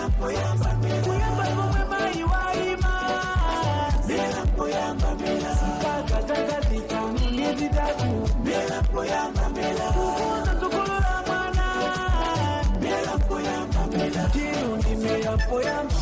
kuyamba komwe mayi waima mpaka zaka zitanu ndi zitatu kukonza tsogolo la mwana tiru ndi mera poyamba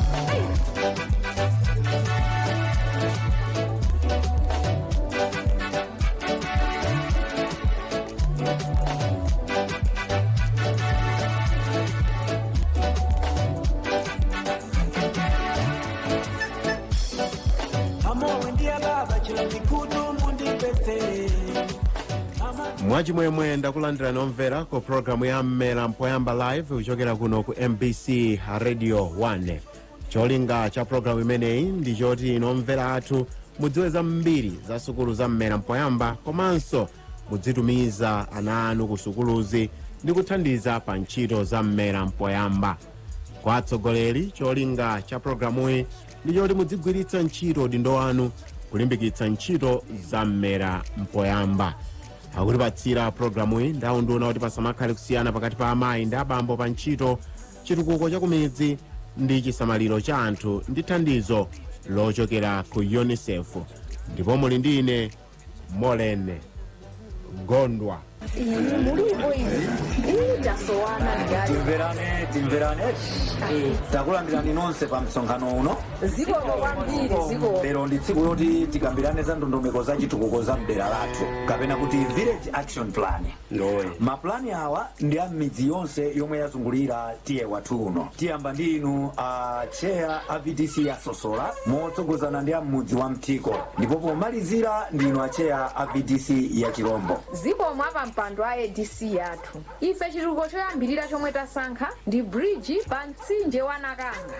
amowe ndiye baba chilo mikutu mundipese mwachimwemwe ndakulandira nomvera ku programu ya mmera mpoyamba live kuchokera kuno ku mbc radio 1 cholinga cha programu imeneyi ndi choti nomvera athu mudziwe zambiri za sukulu za mmera mpoyamba komanso mudzitumiza ana anu ku sukuluzi ndi kuthandiza pa ntchito za mmera mpoyamba kwa atsogoleri cholinga cha programuyi ndi choti mudzigwiritsa ntchito udindo wanu kulimbikitsa ntchito za mmera mpoyamba akutipatsira programuyi ndaunduna kuti pasamakhale kusiyana pakati pa amayi ndi abambo pa ntchito chitukuko cha kumidzi ndi chisamaliro cha anthu ndi thandizo lochokera ku unicef ndipo muli ndi ine molene gondwa mulipo ine ili tasowana njali timverane timverane takulandirani nonse pa msonkhano uno zikomo kwambiri zikomo lero ndi tsiku loti tikambirane za ndondomeko za chitukuko za mdera lathu kapena kuti village action plan mapulani awa ndi a midzi yonse yomwe yazungulira tiye wathu uno tiyamba ndi inu a cheya a vdc ya sosola motsogozana ndi a mudzi wa mtiko ndipo pomalizira ndi inu a cheya a vdc ya chirombo zikomo apa mpando a adc yathu ife chitukuko choyambirira chomwe tasankha ndi bridge pa mtsinje wa nakanga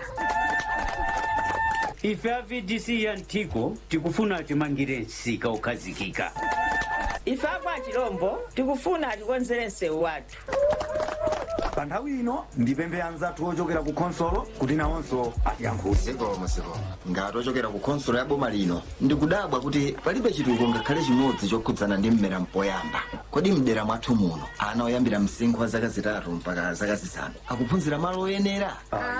ife a vdc ya mtiko tikufuna timangire msika ukhazikika ife apa chilombo tikufuna tikonzere msewu wathu pa nthawi ino ndipemphe anzathu ochokera ku khonsolo kuti nawonso atiyankhule zikomo zikomo ngati ochokera ku khonsolo ya boma lino ndikudabwa kuti palibe chitukuko ngakhale chimodzi chokhudzana ndi mmera mpoyamba kodi mdera mwathu muno ana oyambira msinkhu wa zaka zitatu mpaka zaka zisanu akuphunzira malo oyenera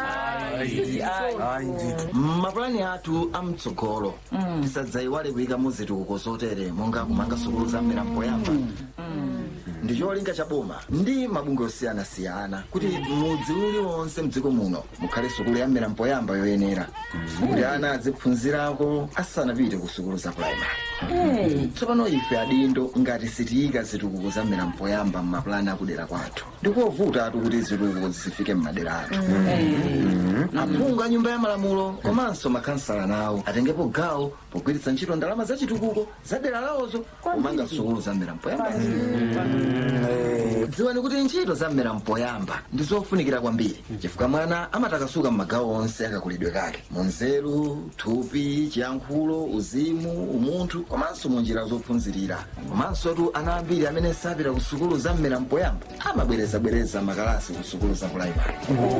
mmapulani athu amtsogolo tisadzayiwale kuyikamo zitukuko zotere monga kumanga sukulu za mmera mpoyamba ndi cholinga cha boma ndi mabungwe osiyanasiyana kuti mudzi uliwonse mdziko muno mukhale sukulu ya mmera mpoyamba yoyenera kuti ana aziphunzirako asanapite ku sukulu za puraimari tsopano ife adindo ngati sitiyika zitukuko za mmera mpoyamba mmapulani akudera kwathu ndikovuta atu kuti zitukuko zifike mmadera athu aphungu a nyumba ya malamulo komanso makhansala nawo atengepo gawo pogwiritsa ntchito ndalama za chitukuko za dera lawozo kumanga sukulu za mmera mpoyamba dziwani kuti ntchito za mmera mpoyamba ndi zofunikira kwambiri chifukwa mwana amatakasuka m'magawo onse akakulidwe kake munzeru thupi chiyankhulo uzimu umunthu komanso mu njira zophunzirira komanso tu ana ambiri amene sapita ku sukulu za mmera mpoyamba amabwerezabwereza makalasi ku sukulu za puraimari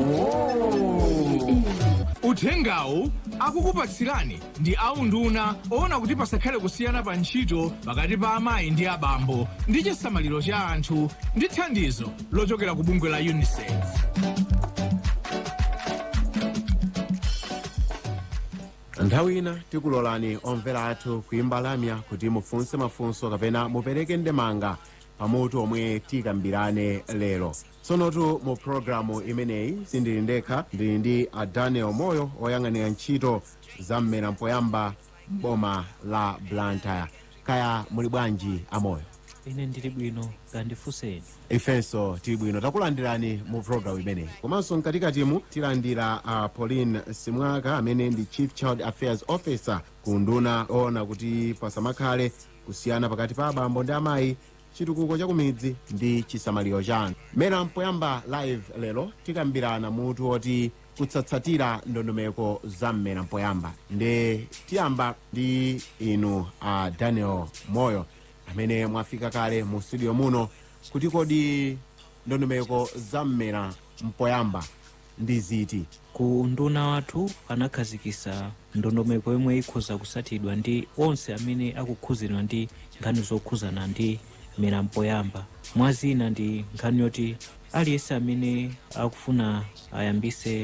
uthengawu akukupatsirani ndi aunduna oona kuti pasakhale kusiyana pa ntchito pakati pa amayi ndi abambo ndi chisamaliro cha anthu ndi thandizo lochokera ku bungwe la unicef nthawi ina tikulolani omvera athu kuimba lamya kuti mufunse mafunso kapena mupereke ndemanga pamutu omwe tikambirane lero tsonotu mu programu imeneyi sindili ndekha ndili ndi a daniel moyo oyang'anira ntchito za mmera mpoyamba boma la blantyre kaya muli bwanji amoyo ine ndili bwino kandifunseni ifenso tili bwino takulandirani mu programu imeneyi komanso mkatikatimu tilandira a pauline simwaka amene ndi chief child affairs officer ku nduna oona kuti pasamakhale kusiyana pakati pa abambo ndi amayi chitukuko cha kumidzi ndi chisamaliro cha anthu mmera mpoyamba live lero tikambirana mutu woti kutsatsatira ndondomeko za mmera mpoyamba nde tiyamba ndi inu a daniel moyo amene mwafika kale mu studio muno kuti kodi ndondomeko za mmera mpoyamba ndi ziti ku nduna wathu anakhazikisa ndondomeko yomwe ikhoza kusatidwa ndi onse amene akukhuzidwa ndi nkhani zokhuzana ndi mmera mpoyamba mwazina ndi nkhani yoti aliyense amene akufuna ayambise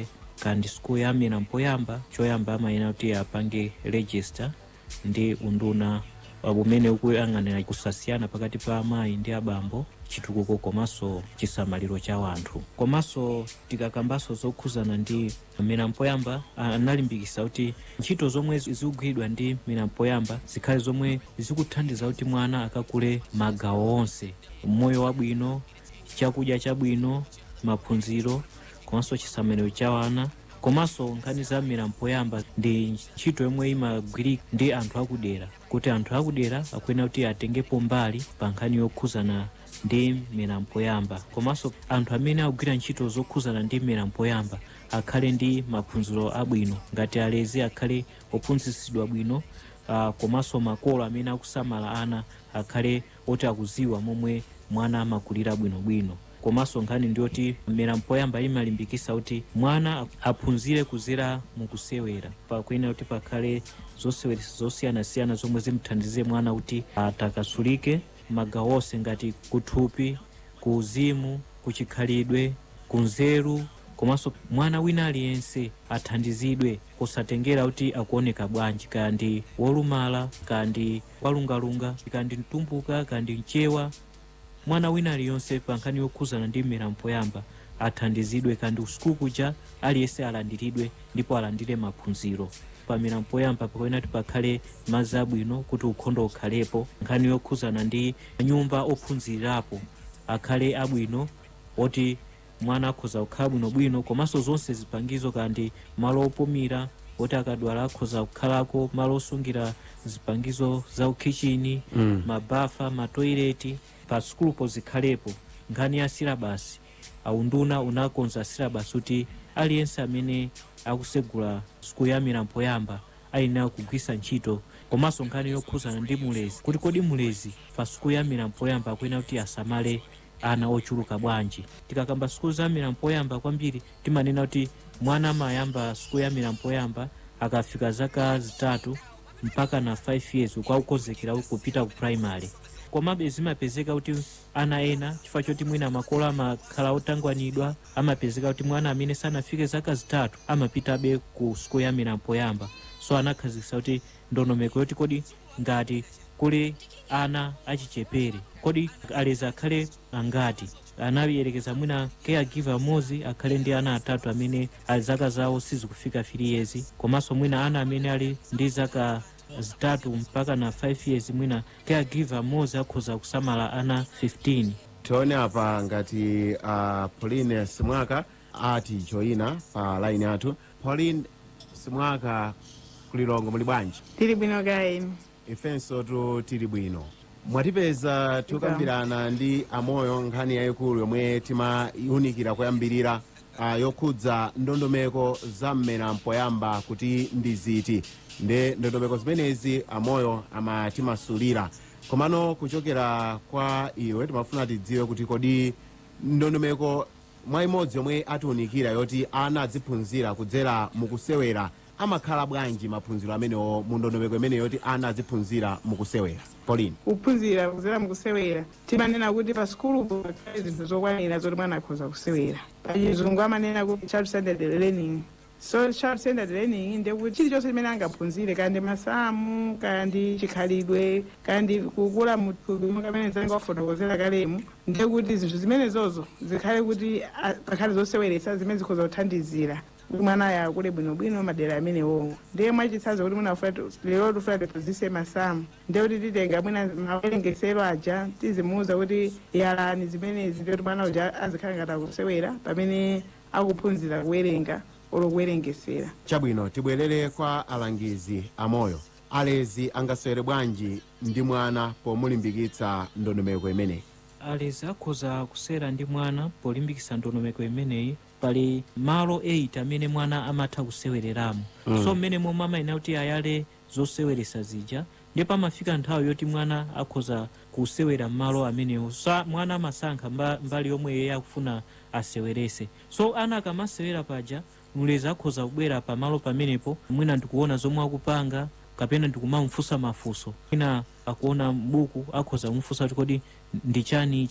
kandi sikulu ya amera mpoyamba choyamba amayenera kuti apange register ndi unduna umene ukuyang'anira kusasiyana pakati pa amayi ndi abambo chitukuko komanso chisamaliro cha wanthu komanso tikakambanso zokhuzana ndi mera mpoyamba analimbikisa kuti ntchito zomwe zikugwiridwa ndi mera mpoyamba zikhale zomwe zikuthandiza kuti mwana akakule magawo onse moyo wabwino chakudya chabwino maphunziro komanso chisamaliro cha wana komanso nkhani za mera mpoyamba ndi ntchito yomwe imagwirika ndi anthu akudera kuti anthu akudera akuyenera kuti atengepo mbali pa nkhani yokhuzana ndi mera mpoyamba komanso anthu amene akugwira ntchito zokhuzana ndi mera mpoyamba akhale ndi maphunziro abwino ngati alezi akhale ophunzitsidwa bwino uh, komanso makolo amene akusamala ana akhale oti akuziwa momwe mwana amakulira bwinobwino komanso nkhani ndiyoti mera mpoyamba imalimbikisa kuti mwana aphunzire kuzera mukusewera pakuyenera kuti pakhale zoseweretsa zosiyanasiyana zomwe zimthandize mwana kuti atakasulike magawo onse ngati kuthupi kuuzimu kuchikhalidwe kunzeru komanso mwana wina aliyense athandizidwe kusatengera kuti akuoneka bwanji kaya ndi wolumala kaya ndi walungalunga kaya ndi mtumbuka kaya ndi mchewa mwana wina aliyonse pa nkhani yokhuzana ndi mera mpoyamba athandizidwe kandi usiku kuja aliyense alandiridwe ndipo alandire maphunziro pamera mpoyamba pakuyenera kuti pakhale madzi abwino kuti ukhondo ukhalepo nkhani yokhuzana ndi nyumba ophunzirirapo akhale abwino oti mwana akhoza kukhala bwinobwino komanso zonse zipangizo kandi malo opumira oti akadwala akhoza kukhalako malo osungira zipangizo za ukichini Mm. mabafa matoileti pa sukulupo zikhalepo nkhani ya silabasi aunduna unakonza silabasi kuti aliyense amene akusegula sukulu ya mera mpoyamba ayenera kugwisa ntchito komanso nkhani yokhuzana ndi mulezi kuti kodi mulezi pa sukulu ya mera mpoyamba akuyenera kuti asamale ana ochuluka bwanji tikakamba sukulu za mera mpoyamba kwambiri timanena kuti mwana amayamba sukulu ya mera mpoyamba akafika zaka zitatu mpaka na 5 years kwakukonzekera kupita ku primary komabe zimapezeka kuti ana ena chifukwa choti mwina makolo amakhala otangwanidwa amapezeka kuti mwana amene sanafike zaka zitatu amapitabe ku sukulu ya mera mpoyamba so anakhazikisa kuti ndondomeko yoti kodi ngati kuli ana achichepere kodi alezi akhale angati anayerekeza mwina caregiver amodzi akhale ndi ana atatu amene ali zaka zawo sizikufika 3 years komanso mwina ana amene ali ndi zaka zitatu mpaka na 5 years mwina caregiver amodzi akhoza kusamala ana 15 tione apa ngati uh, pauline simwaka ati joina pa laini yathu pauline simwaka kulilongo muli bwanji tili bwino kaeni ifenso tu tili bwino mwatipeza tikukambirana ndi amoyo nkhani yayikulu yomwe timayunikira kuyambirira uh, yokhudza ndondomeko za mmera mpoyamba kuti ndi ziti nde ndondomeko zimenezi amoyo amatimasulira komano kuchokera kwa iwe timafuna tidziwe kuti kodi ndondomeko mwa imodzi yomwe atiunikira yoti ana aziphunzira kudzera mukusewera amakhala bwanji maphunziro amenewo mu ndondomeko imene yoti ana aziphunzira mukusewera pauline kuphunzira kuzera mukusewera timanena kuti pa sukulupo pakhale zinthu zokwanira zoti mwana akhoza kusewera pachizungu amanena kuti child centered learning so child centered learning ndekuti chilichonse chimene angaphunzire kandi masamu kandi chikhalidwe kandi kukula muthupi kamene mzanga wafotokozera kalemu ndekuti zinthu zimenezozo zikhale kuti ah, pakhale zoseweretsa zimene zikhoza kuthandizira kuti mwana aya akule bwinobwino madera amenewo ndiye mwachitsanzo kuti mwina lero tifuna tiphunzitse masamu ndiye kuti titenga mwina mawerengesero aja tizimuuza kuti yalani zimenezi ndiye kuti mwana uja azikhala ngati akusewera pamene akuphunzira kuwerenga olo kuwerengesera chabwino tibwerere kwa alangizi amoyo alezi angasewere bwanji ndi mwana pomulimbikitsa ndondomeko imeneyi alezi akhoza kusera ndi mwana polimbikitsa ndondomeko imeneyi pali malo 8 amene mwana amatha kusewereramo Mm. so mmene momwe amayenera kuti ayale zoseweretsa zija ndipo pamafika nthawi yoti mwana akhoza kusewera m'malo amenewo sa mwana amasankha mba, mbali yomwe iye akufuna asewerese so ana akamasewera paja mlezi akhoza kubwera pamalo pamenepo mwina ndikuona zomwe akupanga kapena ndikumamfunsa mafunso mwina akuona buku akhoza kumfunsa kuti kodi ndi chani ichi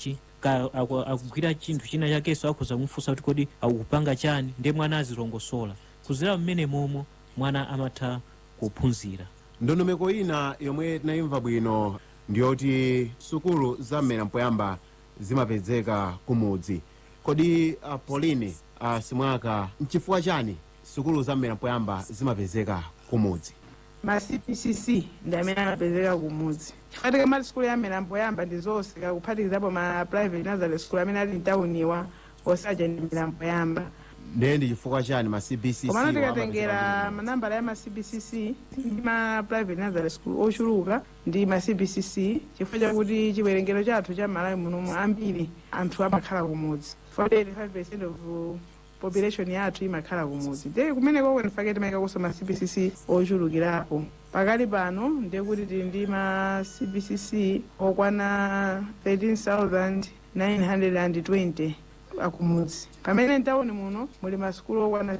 ka aku- akugwira chinthu china chakenso akhoza kumufunsa kuti kodi akupanga chani ndiye mwana azilongosola kuzera mmene momo mwana amatha kuphunzira ndondomeko ina yomwe tinayimva bwino ndiyoti sukulu za mmera mpoyamba zimapezeka kumudzi kodi uh, pauline uh, simwaka nchifukwa chani sukulu za mmera mpoyamba zimapezeka kumudzi ma cpcc ndi amene amapezeka kumudzi chifatika mati sikulu ya mmera mpoyamba ndi zonse kakuphatikizapo ma private nazale school amene ali mtawuniwa osaja ndi mmera mpoyamba ndiye ndi chifukwa chani ma cbcc komano wamapezeka tikatengera manambala ya ma cbcc ndi ma private nazale school ochuluka ndi ma cbcc chifukwa chakuti chiwerengero chathu cha malawi munomu ambiri anthu amakhala kumudzi 45 of population yathu imakhala kumudzi ndiye kumeneko kwenifake timayikakonso ma cbcc ochulukirapo pakali pano ndiye kuti tili ndi ma cbcc okwana 13920 akumudzi pamene mtawuni muno muli masukulu okwana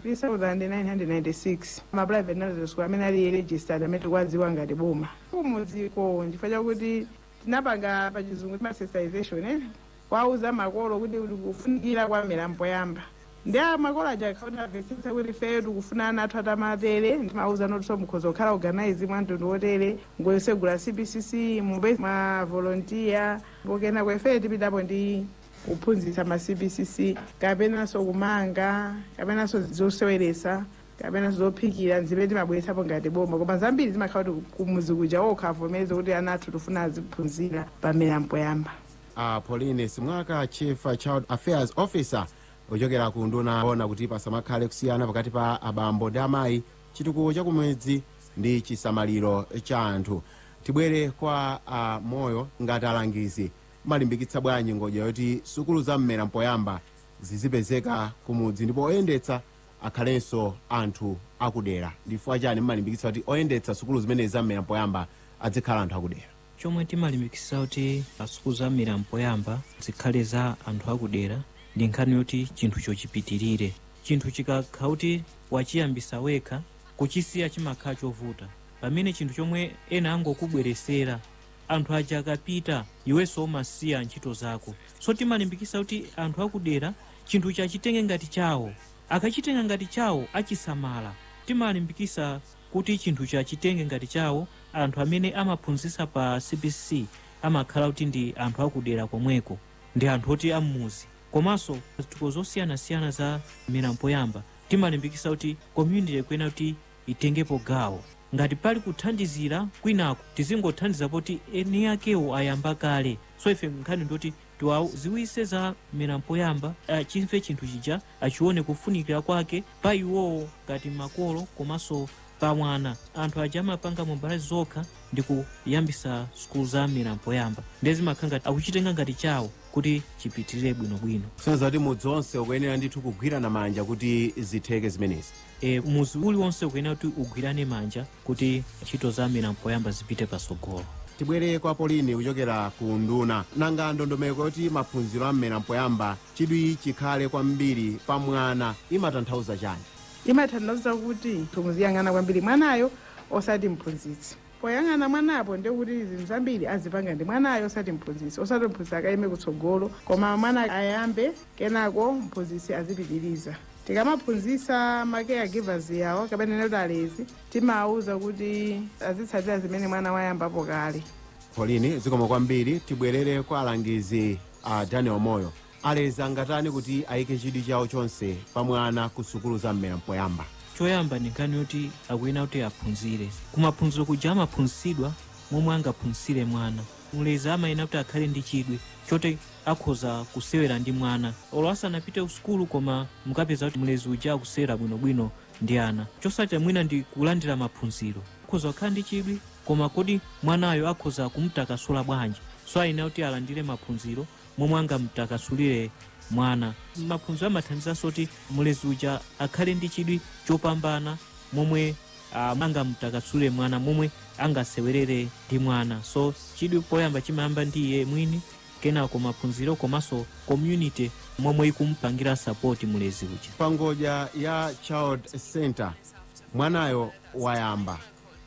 3996 ma private nursery school amene ali registered amene tikuwadziwa ngati boma kumudziko chifukwa chakuti tinapanga pachizungu tima sensitization eh? kwauza makolo kuti kufunikira kwa mmera mpoyamba ndi a makolo aja akhaona amvetsetsa kuti feyo tikufuna ana athu atamatere ndimauza notiso mukhoza kukhala organize mwa mtundu wotere ngoyosegula cbcc mube mwa volunteer pokena kwefeyo tipitapo ndi kuphunzitsa ma cbcc kapenanso kumanga kapenanso zoseweretsa kapenanso zophikira zimene timabweretsapo ngati boma koma zambiri zimakhala kuti kumuzi kuja okha avomereze kuti ana athu tifuna aziphunzira pamera mpoyamba uh, pauline simwaka chief child affairs officer ochokera ku nduna ona kuti pasamakhale kusiyana pakati pa abambo ndi amayi chitukuko chakumudzi ndi chisamaliro cha anthu tibwere kwa uh, moyo ngati alangizi malimbikitsa bwanji ngodya yoti sukulu za mmera mpoyamba zizipezeka kumudzi ndipo oyendetsa akhalenso anthu akudera ndifukwa chani mmalimbikitsa kuti oyendetsa sukulu zimenezi za mmera mpoyamba azikhala anthu akudera chomwe timalimbikitsa kuti sukulu za mmera mpoyamba zikhale za anthu akudera ndi nkhani yoti chinthucho chipitirire chinthu chikakhala kuti wachiyambisa wekha kuchisiya chimakhala chovuta pamene chinthu chomwe ena angokubweresera anthu aja akapita iwenso umasiya ntchito zako so timalimbikitsa kuti anthu akudera chinthu chachitenge ngati chawo akachitenga ngati chawo achisamala timalimbikitsa kuti chinthu chachitenge ngati chawo anthu amene amaphunzitsa pa cbc amakhala kuti ndi anthu akudera komweko ndi anthu oti amuzi komanso zituko zosiyanasiyana za mmera mpoyamba timalimbikitsa kuti community kwena kuti itengepo gawo ngati pali kuthandizira kwinako tizingothandiza poti eni akewo ayamba kale so ife nkhani ndoti tiwaziwise za mmera mpoyamba achimve chinthu chija achione kufunikira kwake pa iwowo ngati makolo komanso pa mwana anthu aja amapanga mbali zokha ndi kuyambisa sukulu za mmera mpoyamba ndiye zimakhala ngati akuchitenga ngati chawo kuti chipitirire bwinobwino sonza kuti mudzi onse ukuyenera ndithu kugwirana manja kuti zitheke zimenezi e, muzi uliwonse ukuyenera kuti ugwirane manja kuti ntchito za mmera mpoyamba zipite pasogolo tibwere kwa polini kuchokera ku nduna nanga ndondomeko yoti maphunziro a mmera mpoyamba chidwi chikhale kwambiri pa mwana imatanthauza chani imatanthauza kuti tumuziyang'ana kwambiri mwanayo osati mphunzitsi poyang'ana mwanapo ndekuti zinthu zambiri azipanga ndi mwanayo osati mphunzitsi osati mphunzitsi akayime kutsogolo koma mwana ayambe kenako mphunzitsi azipitiriza tikamaphunzitsa ma caregivers yawo kapena kuti alezi timawuza kuti azitsatira zimene mwana wayambapo kale polini zikomo kwambiri tibwerere kwa alangizi a daniel moyo alezi angatani kuti ayike chidwi chawo chonse pa mwana ku sukulu za mmera mpoyamba choyamba ndi nkhani yoti akuyenera kuti aphunzire kumaphunziro kuja amaphunzitsidwa momwe angaphunzitsire mwana mlezi amayenera kuti akhale ndi chidwi choti akhoza kusewera ndi mwana olo asanapite ku sukulu koma mukapeza kuti mlezi uja akusewera bwinobwino ndi ana chosachita mwina ndi kulandira maphunziro akhoza kukhala ndi chidwi koma kodi mwanayo akhoza kumutakasula bwanji so ayenera kuti alandire maphunziro momwe angamutakasulire mwana maphunziro amathandizanso kuti mlezi uja akhale ndi chidwi chopambana momwe uh, angamutakasulire mwana momwe angasewerere ndi mwana so chidwi poyamba chimayamba ndi iye mwini kenako maphunziro komanso community momwe ikumupangira sapoti mlezi uja pa ngodya ya child center mwanayo wayamba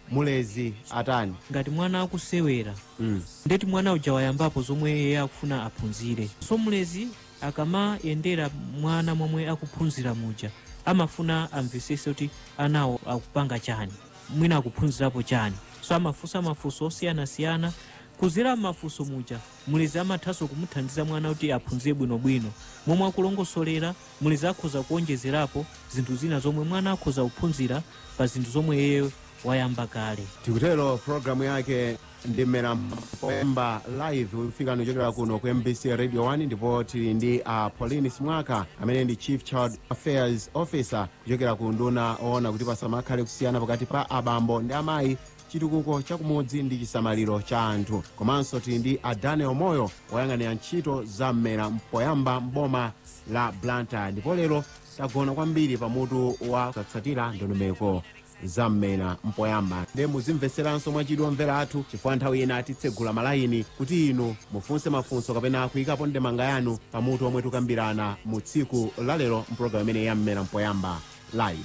mulezi atani ngati mwana akusewera mm. ndeti mwana uja wayambapo zomwe iye akufuna aphunzire so mulezi akamayendera mwana momwe akuphunzira muja amafuna amvesese kuti anawo akupanga chani mwina akuphunzirapo chani so amafunsa mafunso osiyanasiyana kuzera mafunso muja mulezi amathanso kumuthandiza mwana kuti aphunzire bwinobwino momwe akulongosolera mulezi akhoza kuonjezerapo zinthu zina zomwe mwana akhoza kuphunzira pa zinthu zomwe iye wayamba kale tikutero programu yake ndi mmera mpoyamba live ikufika kuchokera kuno ku mbc radio 1 ndipo tili ndi a pauline simwaka amene ndi chief child affairs officer kuchokera ku nduna oona kuti pasamakhale kusiyana pakati pa abambo ndi amayi chitukuko chakumudzi ndi chisamaliro cha anthu komanso tili ndi a daniel moyo woyang'anira ntchito za mmera mpoyamba mboma la blantyre ndipo lero tagona kwambiri pamutu wa kutsatira ndondomeko za mmera mpoyamba ndi muzimveseranso mwachidwi omvera athu chifukwa nthawi ina titsegula malayini kuti inu mufunse mafunso kapena kuyikapo ndemanga yanu pamutu omwe tikambirana mu tsiku lalero mpulogalamu imene ya mmera mpoyamba live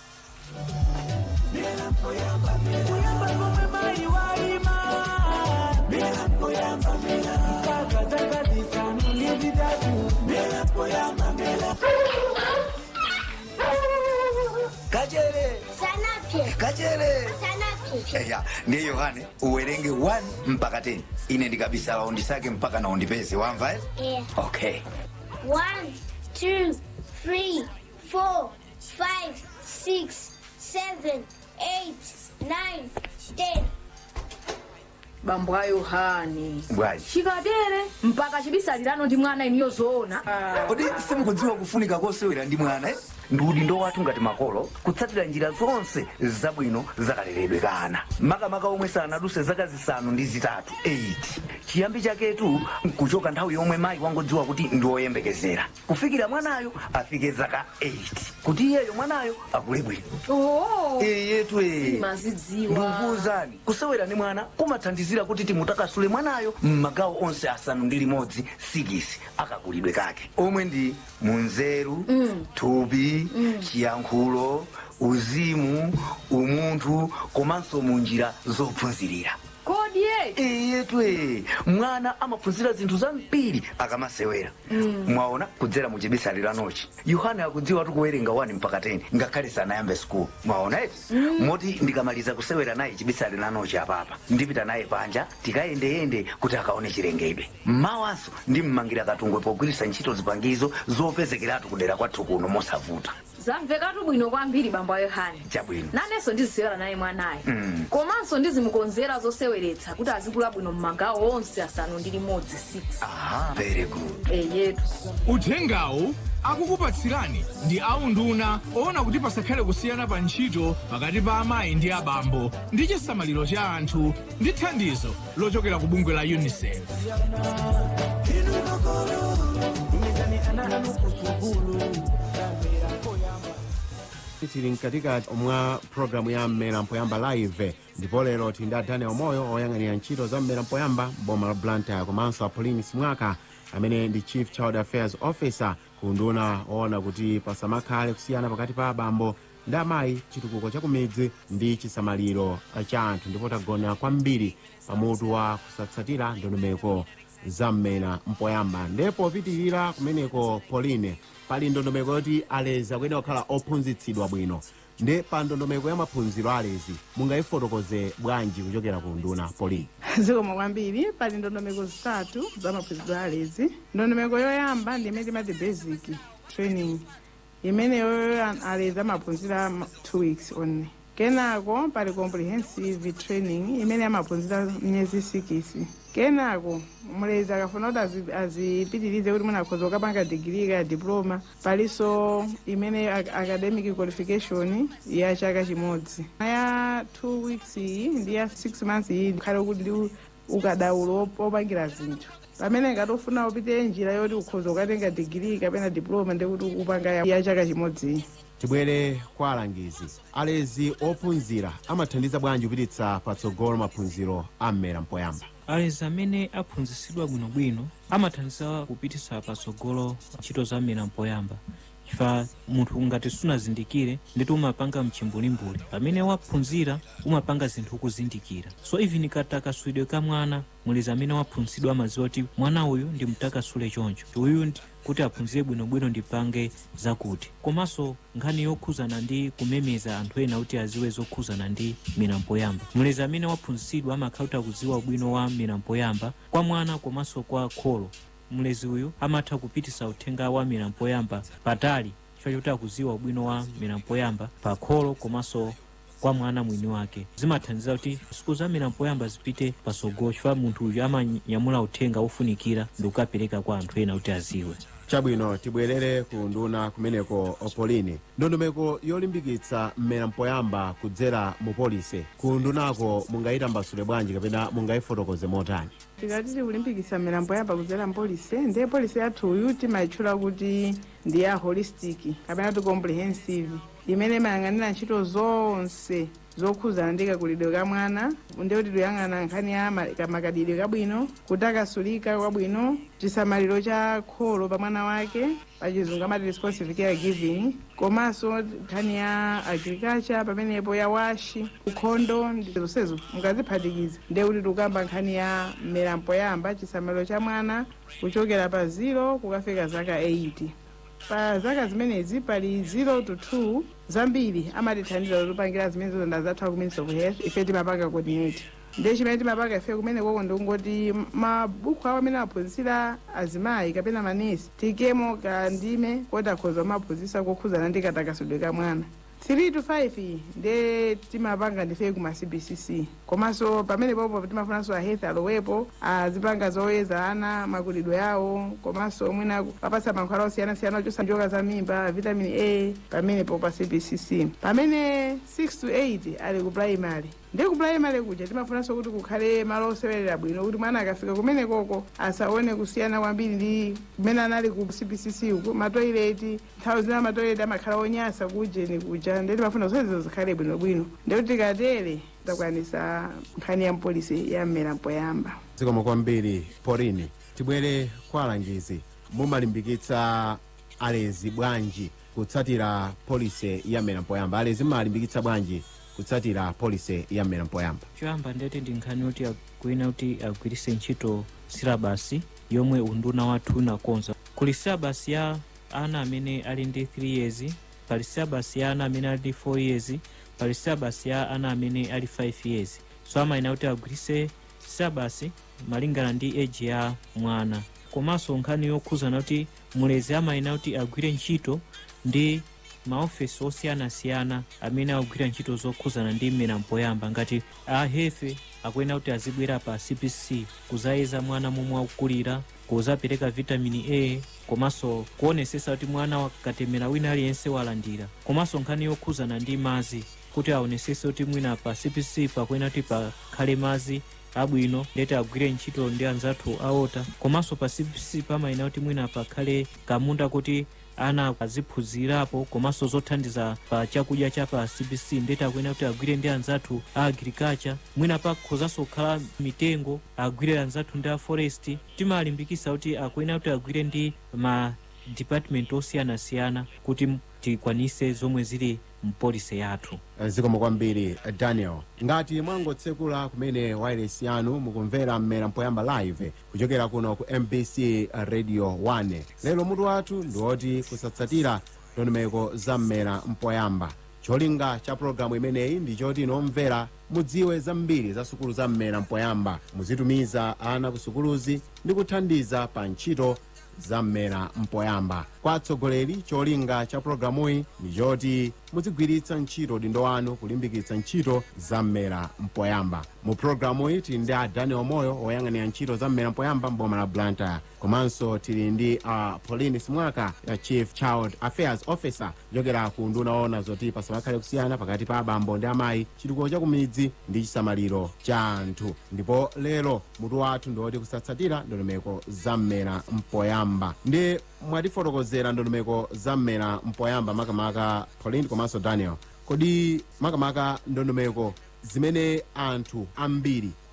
kachere Sanapye. kachere Sanapye. eya ndiye yohane uwerenge 1 mpaka 10 ine ndikabisa undisake mpaka na undipeze wamva eh? Yeah. okay One, two, three, four, five, six, seven, eight, nine, ten. bambo a yohani bwanji chikatere mpaka chibisalirano ndi mwana iniyo zoona kodi simukudziwa kufunika kosewera ndi mwana eh? ndudi ndo wathu ngati makolo kutsatira njira zonse zabwino zakaleredwe ka ana makamaka omwe sanaduse zaka zisanu ndi zitatu 8 chiyambi chaketu nkuchoka nthawi yomwe mayi wangodziwa kuti ndi woyembekezera kufikira mwanayo afike zaka 8 kuti iyeyo mwanayo akule bwino oo iyetu mazidziwa ndikuwuzani kusewera ndi mwana kumathandizira kuti timutakasule mwanayo m'magawo onse asanu ndi limodzi sikisi akakulidwe kake omwe ndi munzeru Mm. thupi chiyankhulo uzimu umunthu komanso mu njira zophunzirira kodi ye iyetwe mwana amaphunzira zinthu zambiri akamasewera mwaona kudzera mu chibisaliro anochi yohane akudziwa tikuwerenga 1 mpaka 10 ngakhale sanayambe skulu mwaona eti moti ndikamaliza kusewera naye chibisaliro anochi apapa ndipita naye panja tikayendeyende kuti akaone chilengedwe mmawanso ndimmangira katungwe pogwiritsa ntchito zipangizo zopezekeratu kudera kwathu kuno mosavuta zamvekatu bwino kwambiri bambo a yohani chabwino nanenso ndizisewera naye mwanayo Mm. komanso ndizimukonzera zoseweretsa kuti azikula bwino m'magawo onse asanu ndi limodzi 6 aha very good eyetu uthengawu akukupatsirani ndi aunduna oona kuti pasakhale kusiyana pa ntchito pakati pa amayi ndi abambo ndi chisamaliro cha anthu ndi thandizo lochokera ku bungwe la unicef tili mkatikati mwa programu ya mmera mpoyamba live ndipo lero tili ndi daniel moyo oyang'anira ntchito za mmera mpoyamba boma la blantyre komanso apauline simwaka amene ndi chief child affairs officer ku nduna oona kuti pasamakhale kusiyana pakati pa abambo ndi amayi chitukuko cha kumidzi ndi chisamaliro cha anthu ndipo tagona kwambiri pamutu wa kusatsatira ndondomeko za mmera mpoyamba ndipo pitirira kumeneko pauline pali ndondomeko yoti alezi akuyenera kukhala ophunzitsidwa bwino ndi pa ndondomeko ya maphunziro a alezi mungayifotokoze bwanji kuchokera ku nduna pauline zikomo kwambiri pali ndondomeko zitatu za maphunziro a alezi ndondomeko yoyamba ndi imene timati basic training imene yoyo an- alezi amaphunzira ma- two weeks only kenako pali comprehensive training imene amaphunzira miyezi sikisi kenako mulezi akafuna kuti azi- azipitirize kuti mwina akhoza kukapanga digiri ka diploma palinso imene ac- academic qualification ya chaka chimodzi ya two weeks iyi ndi ya six months iyi khale kuti ndi ukadaulo op- opangira zinthu pamene ngati ufuna upite njira yoti ukhoza ukatenga digiri kapena diploma ndikuti upanga ya- ya chaka chimodzi iyi tibwere kwa alangizi alezi ophunzira amathandiza bwanji kupititsa patsogolo maphunziro a mmera mpoyamba alezi amene aphunzitsidwa bwinobwino amathandiza kupititsa patsogolo ntchito za mmera mpoyamba chifukwa munthu ngati sunazindikire nditi umapanga mchimbulimbuli pamene waphunzira umapanga zinthu kuzindikira so even katakaswidwe ka mwana muliza amene waphunzitsidwa amaziwa kuti mwana uyu ndimtakasule choncho uyu ndi- kuti aphunzire bwinobwino ndipange zakuti komanso nkhani yokhuzana ndi kumemeza anthu ena kuti aziwe zokhuzana ndi milambo yamba mulezi amene waphunzitsidwa amakhala kuti akuziwa ubwino wa milambo yamba kwa mwana komanso kwa kholo mlezi uyu amatha kupitisa uthenga wa milambo yamba patali chifukwa chokuti akuziwa ubwino wa milambo yamba pa kholo komanso kwa mwana mwini wake zimathandiza kuti siku za milambo yamba zipite pasogolo chifukwa munthu uyu amanyamula uthenga wofunikira ndi kukapereka kwa anthu ena kuti aziwe chabwino tibwerere ku nduna kumeneko opolini ndondomeko yolimbikitsa mmera mpoyamba kudzera mu polisi ku ndunako mungayitambasule bwanji kapena mungayifotokoze motani tikati tikulimbikitsa milambo yamba kudzera mpolisi ndiye polisi yathuyu timayitchula kuti ndi ya holistic kapena ti comprehensive imene imayang'anira ntchito zonse zokhuzana ndi kakulidwe ka mwana ndiye kuti tikuyang'ana nkhani ya ma- ka- makadidwe kabwino kutakasulika kwabwino chisamaliro cha kholo pa mwana wake pachizungu amati responsive care giving komanso nkhani ya agriculture pamenepo ya washi ukhondo ndi zonsezo mukaziphatikiza ndiye kuti tikukamba nkhani ya milambo yamba chisamaliro cha mwana kuchokera pa 0 kukafika zaka 80 pa zaka zimenezi pali 0 to 2 zambiri amatithandiza kupangira zimene zozanda zathu ku ministry of health ife timapanga coordinate ndiye chimene timapanga ife kumene koko ndikungoti mabuku awo amene aphunzitsira azimayi kapena manesi tikemo kandime koti akhoza kumaphunzitsa kokhuzana ndi katakasudwe ka mwana 3 to 5 ndiye timapanga ndife kuma cbcc komanso pamene popo timafunanso a health alowepo azipanga zoyeza ana makulidwe awo komanso mwina apatsa mankhwala osiyanasiyana ochosa njoka za mimba vitamin a pamenepo pa cbcc pamene 6 to 8 ali ku primary ndiye ku primary kuja timafunanso kuti kukhale malo osewerera bwino kuti mwana akafika kumene koko asaone kusiyana kwambiri ndi kumene anali ku cbcc uku matoileti nthawi zina matoileti amakhala onyasa kujeni kuja ndiye timafuna zonsezo zikhale bwinobwino ndiye kuti tikatere takwanisa nkhani ya mpolisi ya mmerampo yamba zikomo kwambiri porini tibwere kwa alangizi mumalimbikitsa alezi bwanji kutsatira polisi ya mmera mpoyamba alezi mmalimbikitsa bwanji kutsatira polisi ya mmera mpoyamba choyamba ndeti ndi nkhani yoti akuina kuti agwiritse ntchito silabasi yomwe unduna wathu unakonza kuli silabasi ya ana amene ali ndi 3 years pali silabasi ya ana amene ali ndi 4 years pali silabasi ya ana amene ali 5 years so amayina kuti agwiritse silabasi malingana ndi eji ya mwana komanso nkhani yokhuzana kuti mulezi amayina kuti agwire ntchito ndi maofesi osiyanasiyana amene akugwira ntchito zokhuzana ndi mmera mpoyamba ngati ahefe akuyena kuti azibwera pa cpc kuzayeza mwana momwe akukulira kuzapereka vitamini a komanso kuonesesa kuti mwana wakatemera wina aliyense walandira komanso nkhani yokhuzana ndi mazi kuti aonesese kuti mwina pa cpc pakuyena kuti pakhale mazi abwino ndeti agwire ntchito ndi anzathu aota komanso pa cpc pamayina kuti mwina pakhale kamunda kuti ana aziphunzirapo komanso zothandiza pa chakudya cha pa cbc ndeti akuyena kuti agwire ndi anzathu a agriculture mwina pakhozanso kukhala mitengo agwire anzathu ndi a forest timalimbikisa kuti akuyena kuti agwire ndi ma department osiyanasiyana kuti tikwanise zomwe zili mpolisi yathu zikomo kwambiri daniel ngati mwangotsekula kumene wireless yanu mukumvera mmera mpoyamba live kuchokera kuno ku mbc radio 1 lero mutu wathu ndi woti kusatsatira ndondomeko za mmera mpoyamba cholinga cha pologalamu imeneyi ndi choti inomvera mudziwe zambiri za sukulu za mmera mpoyamba muzitumiza ana ku sukuluzi ndi kuthandiza pa ntchito za mmera mpoyamba kwa atsogoleri cholinga cha pologalamuyi ndi choti muzigwiritsa ntchito dindo wanu kulimbikitsa ntchito za mmera mpoyamba mu pologalamuyi tili ndi a daniel moyo woyang'anira ntchito za mmera mpoyamba mboma la blantyre komanso tili ndi a pauline simwaka ya chief child affairs officer kuchokera ku nduna ona zoti pasamakhale kusiyana pakati pa abambo ndi amayi chitukuko cha kumidzi ndi chisamaliro cha anthu ndipo lero mutu wathu ndi woti kusatsatira ndondomeko za mmera mpoyamba ndi mwatifotokozera ndondomeko za mmera mpoyamba makamaka pauline komanso daniel kodi makamaka ndondomeko zimene anthu ambiri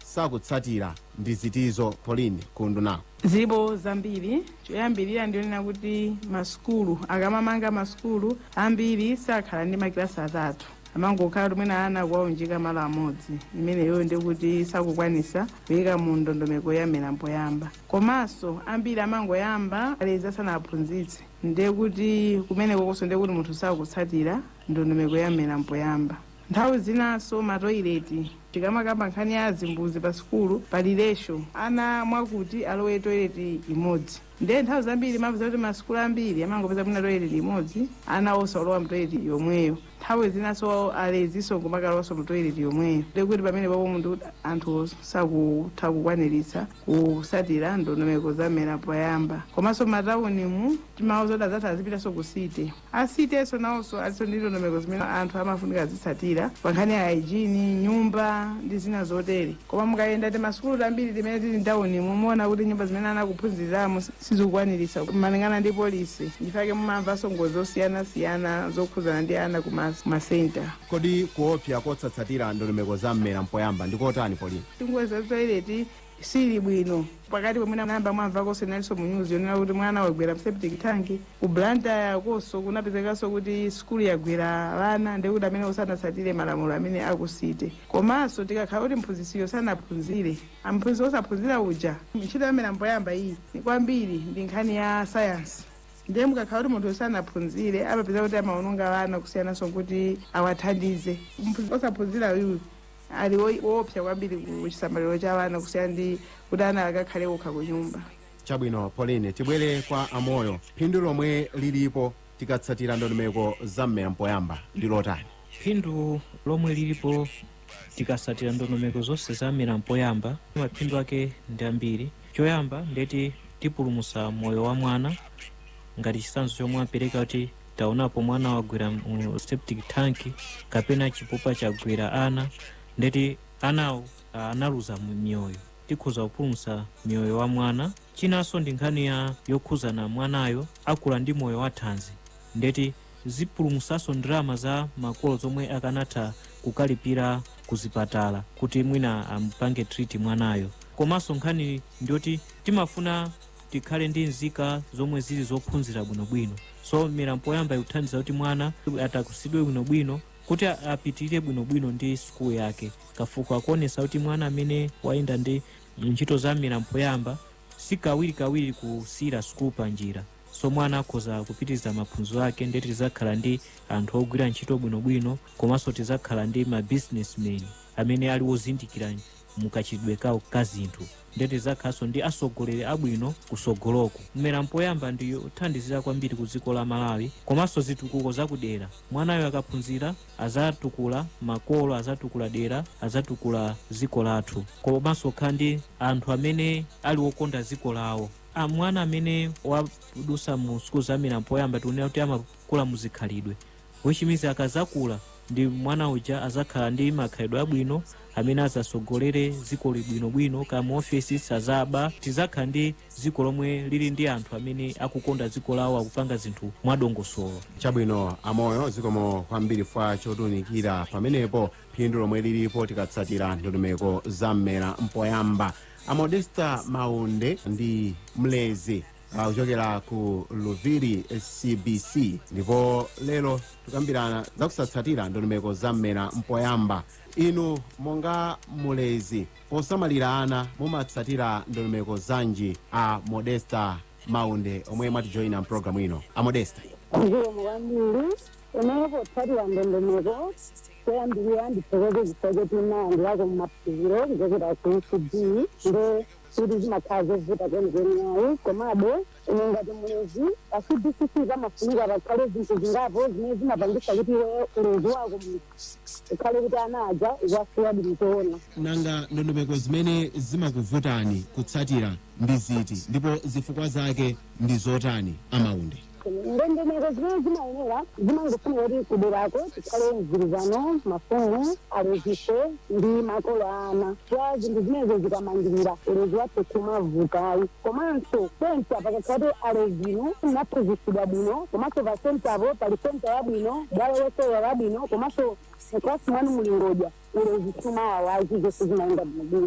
sakutsatira ndi zitizo pauline kunduna zibo zambiri choyambirira ndionena kuti masukulu akamamanga masukulu ambiri sakhala ndi makilasi atatu amangokhala tumwena ana kuwaunjika malo amodzi imeneyo ndikuti sakukwanisa kuyika mu ndondomeko ya mmera mpoyamba komanso ambiri amangoyamba alezi asanaphunzitse ndekuti kumeneko konso ndekuti munthu sakutsatira ndondomeko ya mmera mpoyamba nthawi zinanso matoileti tikamakamba nkhani ya zimbuzi pa sukulu pali resho ana mwakuti alowe toileti imodzi ndiye nthawi zambiri mapeza kuti masukulu ambiri amangopeza mwina toileti imodzi ana onse olowa mtoileti yomweyo nthawi zinanso aleziso kumakalowanso mtoileti yomweyo ndekuti pamene papo munthu anthu sakutha kukwaniritsa kusatira ndondomeko za mmera poyamba komanso mataunimu timauza kuti azathu azipitanso ku site asitenso nawonso aliso ndi ndondomeko zimene anthu amafunika azitsatira pa nkhani ya hygiene nyumba ndi zina zotere koma mukayenda ti masukulu tambiri timene tili mtaunimu muona kuti nyumba zimene anakuphunziriramo sizikukwaniritsa malingana ndi polisi ndifake mumamvanso ngozi zosiyanasiyana zokhuzana ndi ana ku mas- masenta kodi kuopsa kotsatsatira ndondomeko za mmera mpoyamba ndikotani pauline tingozi za toileti sili bwino pakati pomwe namba mwamvakonso inalinso mu news yonena kuti mwana wagwera mseptic tank ku blantyre konso kunapezekanso kuti skulu yagwera vana ndekuti amene osanatsatire malamulo amene akusite komanso tikakhala kuti mphunzisiyo sanaphunzire amphunzisi osaphunzira uja ntchito ya mmera mpoyamba iyi ni kwambiri ndi nkhani ya sayansi ndiye mukakhala kuti munthu sanaphunzire amapeza kuti amaononga vana kusiyananso kuti awathandize mphunzisi osaphunzira uyu ali wo- woopsa kwambiri ku chisamaliro cha vana kusiyana ndi kuti ana akakhale okha ku nyumba chabwino pauline tibwere kwa amoyo phindu lomwe lilipo tikatsatira ndondomeko za mmera mpoyamba ndi lotani phindu lomwe lilipo tikatsatira ndondomeko zonse za mmera mpoyamba maphindu ake ndi ambiri choyamba ndeti tipulumutsa moyo wa mwana ngati chitsanzo chomwe apereka kuti taonapo mwana wagwera mu septic tank kapena chipupa chagwera ana ndeti anawo ah, analuza mu mioyo tikhuza kupulumutsa mioyo wa mwana chinanso ndi nkhani ya yokhuzana mwanayo akula ndi moyo wa thanzi ndeti zipulumutsanso ndalama za makolo zomwe akanatha kukalipira kuzipatala kuti mwina ampange treat mwanayo komanso nkhani ndiyoti timafuna tikhale ndi nzika zomwe zili zophunzira bwinobwino so mmera mpoyamba ikuthandiza kuti mwana atakusidwe bwinobwino kuti a- apitirire bwinobwino ndi sukulu yake kafukufuku akuonesa kuti mwana amene wayenda ndi ntchito za mmera mpoyamba si kawirikawiri kusiyira sukulu pa njira so mwana akhoza kupitiriza maphunziro ake ndeti tizakhala ndi anthu ogwira ntchito bwinobwino komanso tizakhala ndi ma businessmen amene ali wozindikira mukachitidwe kawo ka zinthu ndeti tizakhalanso ndi asogoleri abwino kusogoloko mmera mpoyamba ndi yothandizira kwambiri ku dziko la malawi komanso zitukuko zakudera mwanayo akaphunzira azatukula makolo azatukula dera azatukula dziko lathu komanso khala ndi anthu amene ali wokonda dziko lawo Ah, mwana amene wadusa mu sukulu za mmera mpoyamba tikunena kuti amakula muzikhalidwe which means akazakula ndi mwana uja azakhala ndi makhalidwe abwino amene azasogolere dziko libwinobwino ka mu offices azaba tizakhala ndi dziko lomwe lili ndi anthu amene akukonda dziko lawo akupanga zinthu mwadongosolo chabwino amoyo zikomo kwambiri fa chotunikira pamenepo phindu lomwe lilipo tikatsatira ndondomeko za mmera mpoyamba amodesta maunde ndi mlezi uh, kuchokera ku luviri cbc ndipo lero tikambirana zakusatsatira ndondomeko za mmera mpoyamba inu monga mulezi posamalira ana mumatsatira ndondomeko zanji a modesta maunde omwe mwatijoyina mpulogalamu ino amodesta ndiwo kwambiri unepotsatira ndondomeko kuyambirira ndithokoze zifoketi imandi lako mumaphikiro kuchokera ku ecd nde kuti zimakhala zovuta kwenikweni yayi komabe ine ngati mulezi acdcc pamafunika pakhale zinthu zingapo zimene zimapangisa kuti iwe ulezi wako munthu ukhale kuti ana aja ukuwasiya bwinotoona nanga ndondomeko zimene zimakuvutani kutsatira ndi ziti ndipo zifukwa zake ndi zotani amaunde ndondomeko zimene zimayenera zimangofuna kuti kuderako tikhale mgwirizano mafumu aleziso ndi makolo ana kwa zinthu zimenezo zikamangirira ulezi wathu kumavukayi komanso senta pakakhala kuti alezino naphunzitsidwa bwino komanso pa sentapo pali senta yabwino bwalo losewera labwino komanso mklasi mwanu mulingodya ulezi sumawawazi zonse zimayenda bwinobwino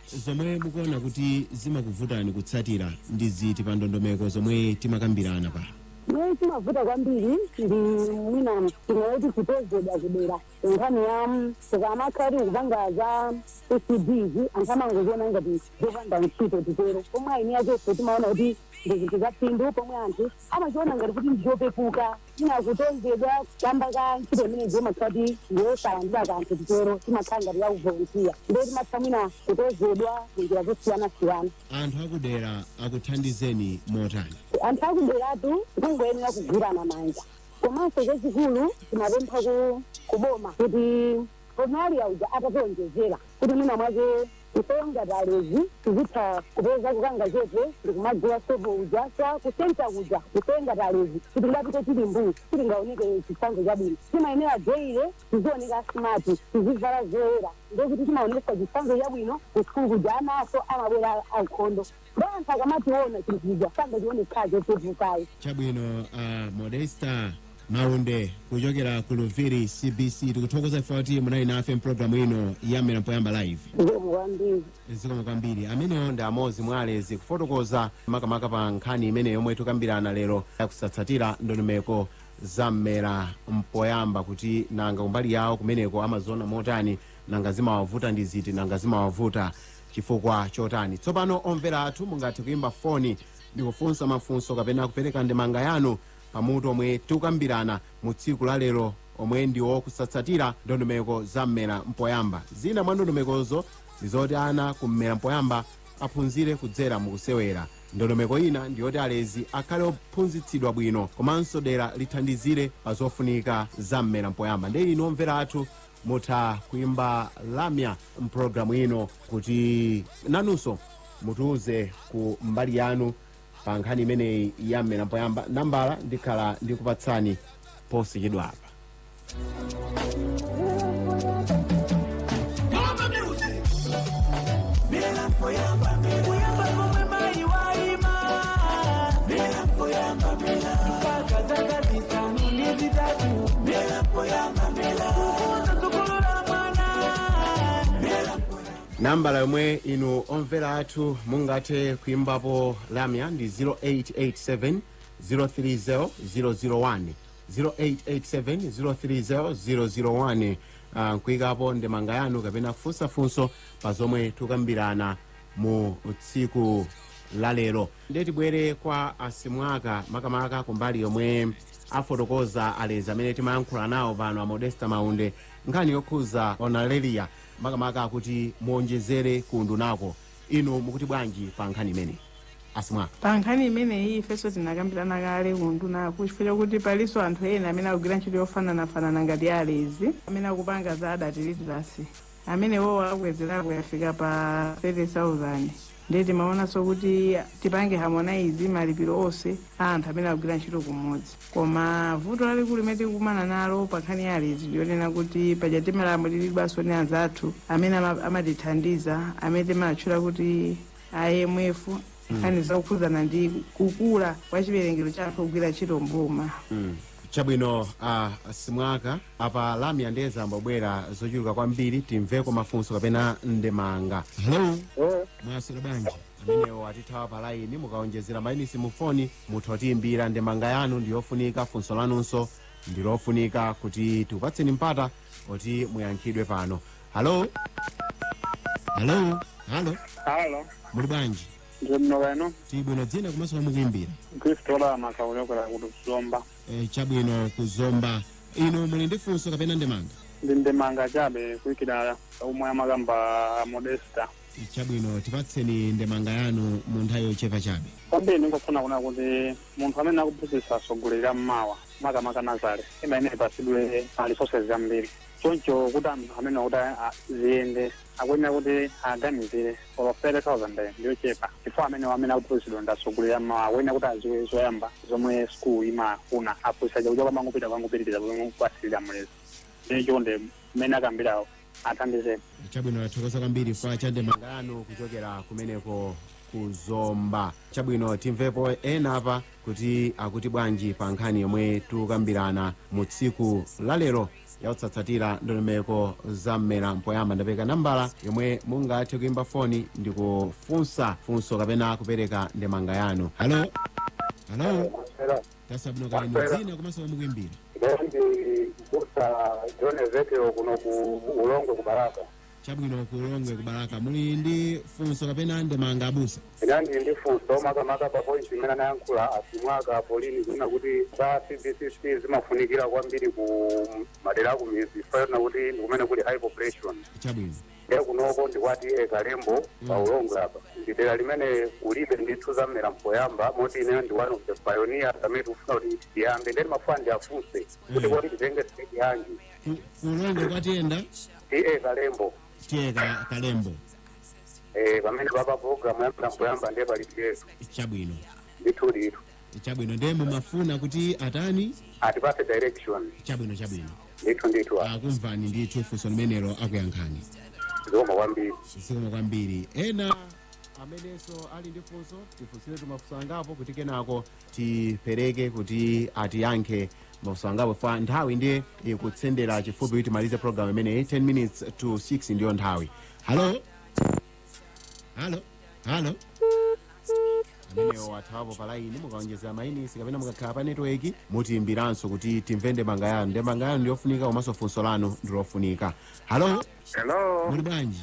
zomwe mukuona kuti zimakuvutani kutsatira ndi ziti pa ndondomeko zomwe timakambirana pa mwe chimavuta kwambiri ndi mwina tinoti kutozedwa kudera nkhani ya tikamakhati kupanga za ecds anthu amangoziona ngati zopanda ntchito titero pomwe aini yakeso timaona kuti ndi zinthu za phindu pomwe anthu amachiona ngati kuti ndizopepuka ina kutozedwa kamba ka ntchito imene zimakhati ndiyosalandira kanthu titero timakhala ngati yakuvolontiya ndo timatha mwina kutozedwa kunjira zosiyana-siyana anthu akudera akuthandizeni motani anthu akuderatu kungoyenera kugwirana manja komanso chachikulu timapempha ku kuboma kuti pomali auja atationjezera kuti mwina mwake kusonga talezi tizitha kupeza kukanga chepe ndikumagula sopo uja sa kusenta kuja kusenga talezi kuti ngapite tili mbuyi tilingaoneke chitsanzo chabwino timayenera jeire tizioneka smati tizivala zoyera ndokuti timaonesa chitsanzo chabwino kuskulu kuja anaso amabwera ankhondo ndo anthu akamationa chinthu chija sangachione chopepukayo chabwino uh, modesta maunde kuchokera ku luviri cbc tikuthokoza ifa kuti munali nafe mpulogalamu ino ya mmera mpoyamba live zikomo kwambiri zikomo kwambiri amenewo ndi amodzi mwa alezi kufotokoza makamaka pa nkhani imene yomwe tikambirana lero yakusatsatira ndondomeko za mmera mpoyamba kuti nanga kumbali yawo kumeneko amaziona motani nanga zimawavuta ndi ziti nanga zimawavuta chifukwa chotani tsopano omvera athu mungathe kuyimba foni ndikufunsa mafunso kapena kupereka ndemanga yanu pamutu omwe tikukambirana mu tsiku la lero omwe ndiwo kusatsatira ndondomeko za mmera mpoyamba zina mwa ndondomekozo ndizoti ana kummera mpoyamba aphunzire kudzera mukusewera ndondomeko ina ndiyoti alezi akhale ophunzitsidwa bwino komanso dera lithandizire pa zofunika za mmera mpoyamba ndi inu omvera athu mutha kuimba lamya mpulogalamu ino kuti nanunso mutiuze ku mbali yanu pa nkhani imeneyi ya mmera mpoyamba nambala ndikhala ndikupatsani posachedwa apa nambala yomwe inu omvera athu mungathe kuimbapo lamya ndi 0887 030 001 0887 030 001 uh, nkuyikapo ndemanga yanu kapena funsafunso pa zomwe tikambirana mu tsiku la lero ndiye tibwere kwa asimwaka makamaka kumbali yomwe afotokoza alezi amene timayankhula nawo pano a modesta maunde nkhani yokhuza onalelia makamaka akuti muonjezere kundu nako inu mukuti bwanji pa nkhani imeneyi asimwaka pa nkhani imeneyi ifenso tinakambirana kale kundu nako chifukwa chokuti palinso anthu ena amene akugwira ntchito yofananafanana ngati alezi amene akupanga za adult literacy amene wowo akwezerako yafika pa 30000 ndiye timaonanso kuti tipange harmonize malipiro onse a anthu amene akugwira ntchito kumodzi koma vuto lalikulu limene tikukumana nalo pa nkhani ya alezi ndionena kuti paja timalamulidwanso ni anzathu amene ama- amatithandiza amene timatchula kuti imf nkhani zakukhudzana ndi kukula kwa chiwerengero cha anthu ogwira ntchito mboma mm. chabwino uh, simwaka apa lamya ndi zambobwera zochuluka kwambiri timveko mafunso kapena ndemanga hello mwaswera bwanji amenewo atithawa pa laini mukaonjezera mainisi mu foni mutha kutiyimbira ndemanga yanu ndiyofunika funso lanunso ndilofunika kuti tikupatseni mpata kuti muyankhidwe pano halo halo halo halo muli bwanji ndi mno kano tibwino dzina komanso mukuyimbira kristola makaonekera kuti kuzomba e, chabwino kuzomba inu muli ndi funso kapena ndemanga ndi ndemanga chabe kuyikira umwe amakamba modesta chabwino tipatseni ndemanga yanu mu nthawi yochepa chabe kwambiri ndingofuna kuna kuti munthu amene akuphunzitsa asogolera mmawa makamaka nazale imaene ipasidwe resources zambiri choncho kuti anthu amene akuti a- ziyende akuyenera kuti aganizire olo 30000 ndiyochepa chifukwa amene amene akuphunzitsidwa ndi asogolera mmawa akuyenera kuti aziwe zoyamba zomwe school imafuna aphunzitsa chakucha kwamangopita kwangopitiriza pomwe kupasilira mlezi ndicho ndi mmene akambirawo athandizeni chabwino tathokoza kwambiri kwa cha ndemanga yanu kuchokera kumeneko kuzomba chabwino timvepo ena apa kuti akuti bwanji pa nkhani yomwe tikukambirana mu tsiku lalero yautsatsatira ndondomeko za mmera mpoyamba ndapereka nambala yomwe mungathe kuimba foni ndi kufunsa funso kapena kupereka ndemanga yanu halo halo tasabwino kalino dzina komanso mukuimbira ndi kusa John Ezekiel kuno ku ulongo ku Baraka chabwino kulongwe kubalaka muli ndi funso kapena ndemanga abusa inandi ndi funso makamaka pa point imene anayankhula asimwaka polini kunena kuti za cbcc zimafunikira kwambiri ku madera aku mizi fanana kuti ndikumene kuli high population chabwino ndiye kunoko ndikwati ekalembo pa ulongo apa ndi dera limene kulibe ndithu za mmera mpoyamba moti ine ndi one of the pioneers amene tikufuna kuti tiyambe ndeni mafuna ndiafunse kuti kodi titenge stage yanji kulongwe kwatiyenda ti ekalembo tiye ka- kalembo eh, pamene papa programu ya mmera mpoyamba ndiye palipiretu chabwino ndithu ndithu chabwino ndiye mumafuna kuti atani atipase direction chabwino chabwino ndithu ndithu akumvani ndithu funso limenelo akuyankhani zikoma kwambiri zikoma kwambiri ena amenenso ali ndi funso tifunsire tumafunso angapo kuti kenako tipereke kuti atiyankhe mafunso angapo fa nthawi ndiye ikutsendera chifupi kuti timalize program imeneyi 10 minutes to 6 ndiyo nthawi halo halo halo amenewo athawapo pa laini mukaonjezera mainisi kapena mukakhala pa netiweki mutiyimbiranso kuti timve ndemanga yanu ndemanga yanu ndiyofunika komanso funso lanu ndilofunika halo hello muli bwanji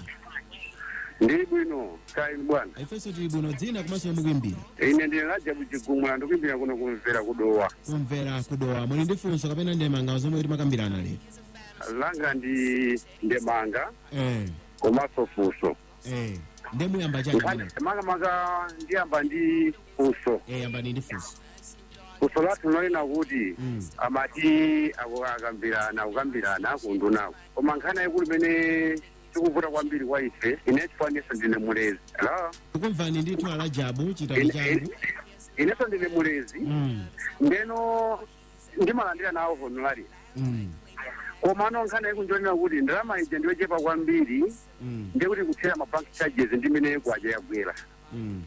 ndili bwino kaini bwana ifenso tili bwino dzina komanso mukuimbira ine ndine lajabu chigumula ndikuimbira kuno kumvera kudowa kumvera kudowa muli ndi funso kapena ndemanga zomwe kuti makambirana lero langa ndi ndemanga eh komanso funso eh ndemuyamba chani pamene makamaka ndiyamba ndi funso eh yambani ndi funso funso lathu linalena kuti amati ako- akambirana kukambirana kundunako koma nkhani yaikulu imene tikuvuta kwambiri kwa ife ine chifaniso ndine mulezi hello tikumvani ndithu alajabu chitali changu inenso ndine mulezi Mm, ndeno ndimalandira nawo honorari mm, koma ano nkhani yakunjonera kuti ndalama ija ndiyochepa kwambiri mm, ndikuti kuthera mabank charges ndimene kwaja yagwera mm.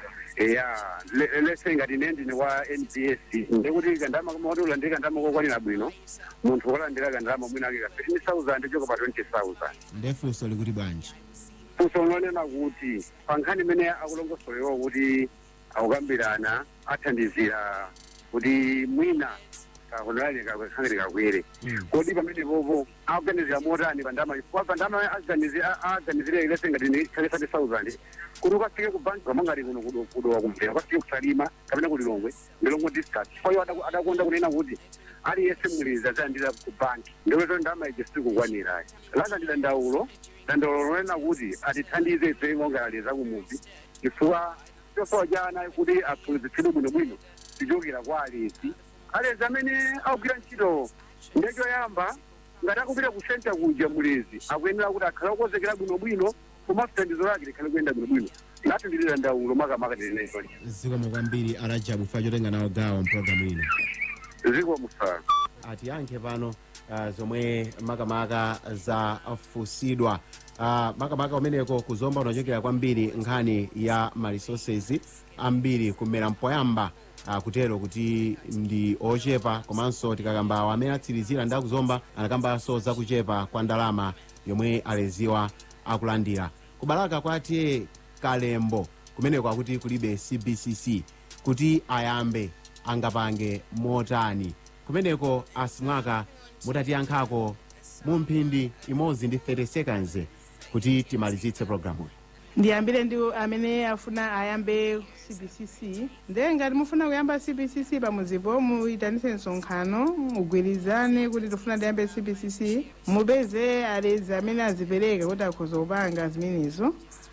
ya le- lese ngati ine ndine wa nbs ndikuti kandama kamati ulandire kandama kokwanira bwino munthu wolandira kandama mwina ake ka 15000 choka pa 20000 nde funso likuti bwanji funso lonena kuti pa nkhani imene akulongosolewa kuti akukambirana athandizira kuti mwina kahonorali kakhangire kakwere kodi pamene popo akuganizira motani pandama chifukwa pandama aganizire ilese ngati ni 30000 kuti ukafike ku banki kama ngati kuno kudo- kudowa kumvera ukafike kusalima kapena kulilongwe ndilongwe district kwayo adakonda kunena kuti aliyese mulezi azayandira ku banki ndikuti ndama ije sikukwanirayi lakandira ndaulo dandaulo lonena kuti atithandize ife ngongalali zakumuzi chifukwa chosowa jana kuti aphunzitsidwe bwinobwino tichokera kwa alezi alezi amene akugwira ntchito ndechoyamba ngati akupita ku senta kuja mulezi akuyenera kuti akhale okonzekera bwinobwino komanso thandizo lake likhale kuyenda bwinobwino lati ndilira ndaulo makamaka tilinezoli zikoma kwambiri alajabu fa chotenga nawo gawo mpulogalamu ino ziko musala atiyankhe pano uh, zomwe makamaka zafusidwa uh, makamaka umeneko kuzomba unachokera kwambiri nkhani ya maresources ambiri kumera mpoyamba uh, kutero kuti ndi ochepa komanso tikakambawa amene atsirizira ndi akuzomba anakambanso zakuchepa kwa ndalama yomwe aleziwa akulandira kubalaka kwatiye kalembo kumeneko akuti kulibe cbcc kuti ayambe angapange motani kumeneko asimwaka mutatiyankhako mu mphindi imodzi ndi 30 seconds kuti timalizitse programu ndiyambire ndi amene afuna ayambe cbcc nde ngati mufuna kuyamba cbcc pamuzipo muyitanise msonkhano mugwirizane kuti tifuna tiyambe cbcc mupeze alezi amene azipereka kuti akhoza kupanga zimenezo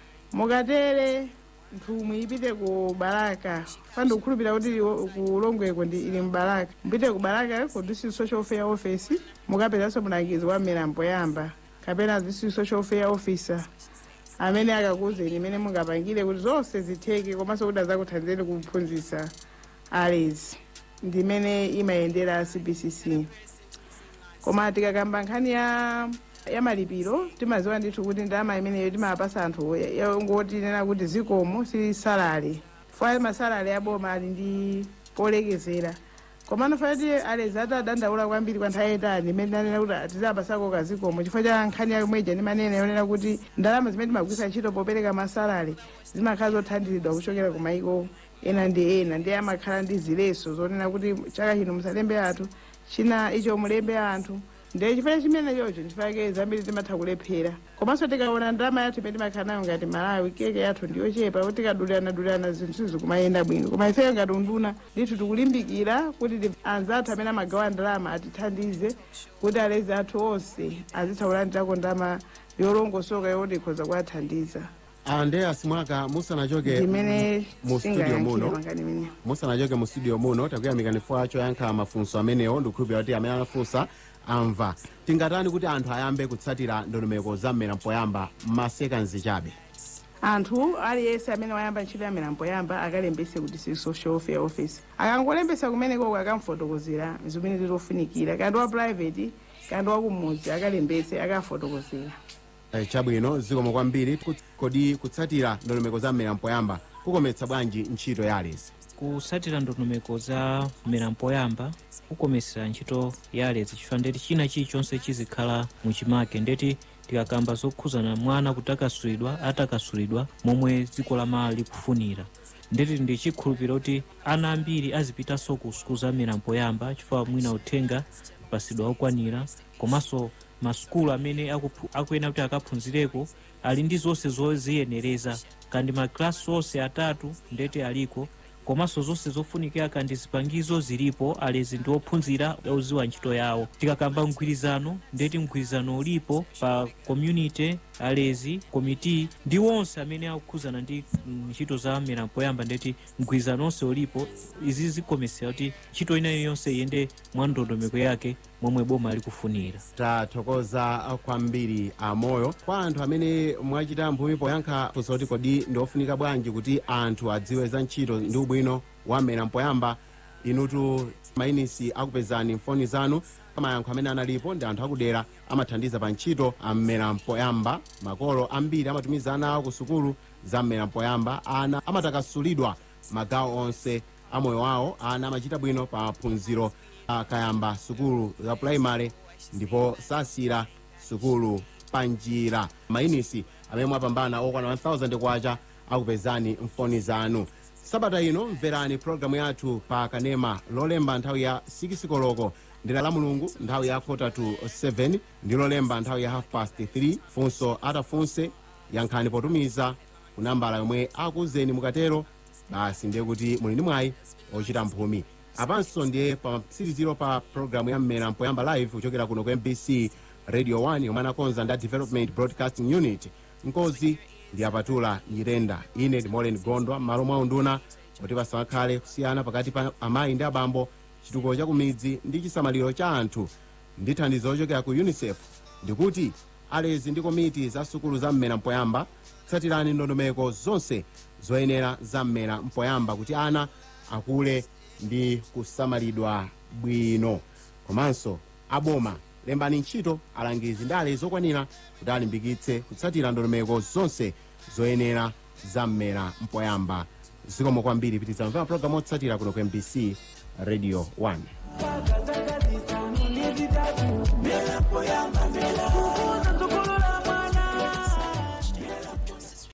mukatere nthumwi ipite ku baraka pandi kukhulupirira kuti o- kulongweko ndi ili mbaraka mupite ku baraka ku district social fair office mukapezanso mulangizi wa milambo yamba kapena district social fair officer amene akakuuzeni imene mungapangire kuti zonse zitheke komanso kuti azakuthandizeni kuphunzitsa alezi ndimene imayendera cbcc koma tikakamba nkhani ya ya malipiro timaziwa ndithu kuti ndalama imeneyo timapasa anthu ya- ya- ngoti nena kuti zikomo si salale faya masalale aboma ali ndi polekezera komano fati alezi atadandaula kwambiri kwa nthawi yayitali imene anena kuti tizapasako kazikomo chifukwa cha nkhani yamweja ndi manene yonena kuti ndalama zimene timagwisa ntchito popereka masalale zimakhala zothandizidwa kuchokera ku maiko ena ndi ena ndi amakhala ndi zileso zonena kuti chaka chino musalembe anthu china icho mulembe anthu ndiye chifukwa chimene chocho ndifake zambiri timatha kulephera komanso tikaona ndalama yathu imene timakhala nayo ngati malawi keke yathu ndiyochepa kuti tikadulirana-dulirana zinthu sizi kumayenda bwino koma ifeyo ngati unduna ndithu tikulimbikira kuti ndi- anzathu amene amagawa ndalama atithandize kuti alezi athu onse azitha kulandirako ndalama yolongosoka yoti ikhoza kuwathandiza andreas mwaka musanachoke ndimene mu studio singayankhire muno mangani imene musanachoke mu studio muno takuyamikani chifukwa choyankha mafunso amenewo ndikukhulupirira kuti amene anafunsa amva tingatani kuti anthu ayambe kutsatira ndondomeko za mmera mpoyamba masekanzi chabe anthu aliyense amene wayamba ntchito ya mmera mpoyamba akalembese kuti si social welfare office akangolembesa kumenekoko akamfotokozera zimene zitofunikira kandi wa private kandi wakumudzi akalembese akafotokozera Eh, chabwino zikomo kwambiri Ku- kodi kutsatira ndondomeko za mmera mpoyamba kukometsa bwanji ntchito ya alezi kutsatira ndondomeko za mmera mpoyamba kukometsera ntchito ya alezi chifukwa ndeti china chilichonse chizikhala muchimake ndeti tikakamba zokhuzana mwana kuti akasulidwa atakasulidwa momwe dziko lamala likufunira ndeti ndi chikhulupiriro kuti ana ambiri azipitanso ku sukulu za mmera mpoyamba chifukwa mwina uthenga pasidwa okwanira komanso masukulu amene akuphu- akuyena kuti akaphunzireko ali ndi zonse zoziyenereza kandi makilasi onse atatu ndeti aliko komanso zonse zofunikira kandi zipangizo zilipo alezi ndi ophunzira oziwa ntchito yawo tikakamba mgwirizano ndeti mgwirizano ulipo pa community alezi komiti ndi onse amene akukhuzana ndi mm, ntchito za mmera mpoyamba ndeti mgwirizano onse ulipo izi zikomesera kuti ntchito ina iliyonse iyende mwa ndondomeko yake momwe boma likufunira tathokoza kwambiri amoyo kwa anthu amene mwachita mphumi poyankha funso kuti kodi ndiofunika bwanji kuti anthu adziwe za ntchito ndi ubwino wa mmera mpoyamba inutu mainisi akupezani mfoni zanu amayankho amene analipo ndi anthu akudera amathandiza pa ntchito a mmera mpoyamba makolo ambiri amatumiza ana awo ku sukulu za mmera mpoyamba ana amatakasulidwa magawo onse amoyo wawo ana amachita bwino pa phunziro akayamba sukulu za puraimari ndipo sasira sukulu panjira mainisi amene mwapambana okwana 1000 kwacha akupezani mfoni zanu sabata ino mverani programu yathu pa kanema lolemba nthawi ya 6 koloko ndi la mulungu nthawi ya kota to 7 ndi lolemba nthawi ya half past 3 funso atafunse yankhani potumiza ku nambala yomwe akuuzeni mukatero basi ndiye kuti muli ndi mwayi ochita mphumi apanso ndiye pa mtsiriziro pa programu ya mmera mpoyamba live kuchokera kuno ku mbc radio 1 yomwe anakonza ndi a development broadcasting unit nkozi ndi apatula nyirenda ine ndi molen gondwa m'malo mwa unduna kuti pasakhale kusiyana pakati pa amayi ndi abambo chitukuko cha kumidzi ndi chisamaliro cha anthu ndi thandizo lochokera ku unicef ndikuti alezi ndi komiti za sukulu za mmera mpoyamba tsatirani ndondomeko zonse zoyenera za mmera mpoyamba kuti ana akule ndi kusamalidwa bwino komanso aboma lembani ntchito alangizi ndi alezi okwanira kuti alimbikitse kutsatira ndondomeko zonse zoyenera za mmera mpoyamba zikomo kwambiri pitizamvera programu otsatira kuno ku mbc radio 1